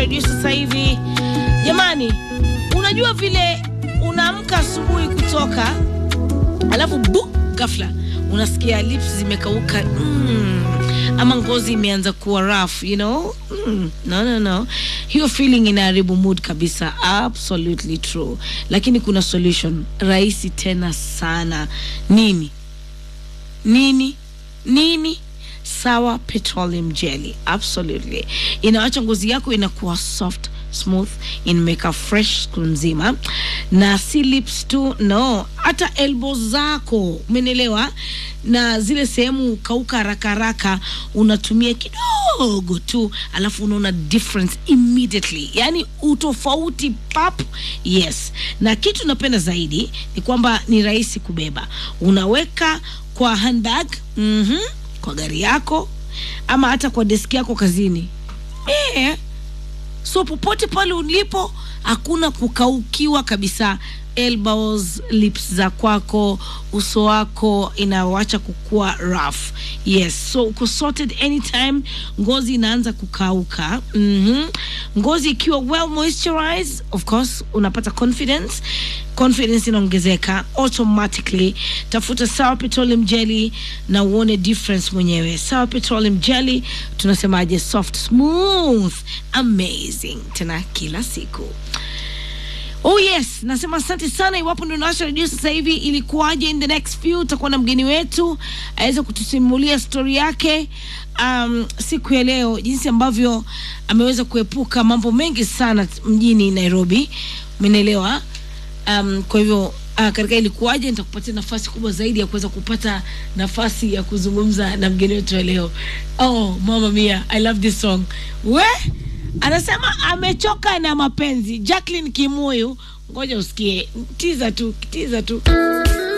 redio sasa hivi. Jamani, unajua vile unaamka asubuhi kutoka, alafu bu ghafla unasikia lips zimekauka mm, ama ngozi imeanza kuwa rough, you know mm, no, no, no. Hiyo feeling inaharibu mood kabisa, absolutely true, lakini kuna solution rahisi tena sana. Nini nini nini? Sawa Petroleum Jelly, absolutely inawacha ngozi yako inakuwa soft smooth, inameka fresh siku nzima, na si lips tu, no, hata elbows zako, umenielewa? Na zile sehemu kauka haraka haraka, unatumia kidogo tu, alafu unaona difference immediately, yani utofauti pap. Yes, na kitu napenda zaidi ni kwamba ni rahisi kubeba, unaweka kwa handbag, mhm, kwa gari yako ama hata kwa deski yako kazini eh so popote pale ulipo hakuna kukaukiwa kabisa elbows lips za kwako uso wako inawacha kukua rough yes so uko sorted anytime ngozi inaanza kukauka mm-hmm. ngozi ikiwa well moisturized of course unapata confidence confidence inaongezeka automatically tafuta sawa petroleum jelly na uone difference mwenyewe sawa petroleum jelly tunasemaje soft smooth amazing tena kila siku Oh yes, nasema asante sana. Iwapo ndio nawasha redio sasa hivi, ilikuwaje? In the next few utakuwa na mgeni wetu aweze kutusimulia stori yake um, siku ya leo, jinsi ambavyo ameweza kuepuka mambo mengi sana mjini Nairobi, umenielewa? Um, kwa hivyo uh, katika ilikuwaje, nitakupatia nafasi kubwa zaidi ya kuweza kupata nafasi ya kuzungumza na mgeni wetu wa leo. Oh mama mia, I love this song we anasema amechoka na mapenzi. Jacqueline Kimuyu, ngoja usikie tiza tu, tiza tu.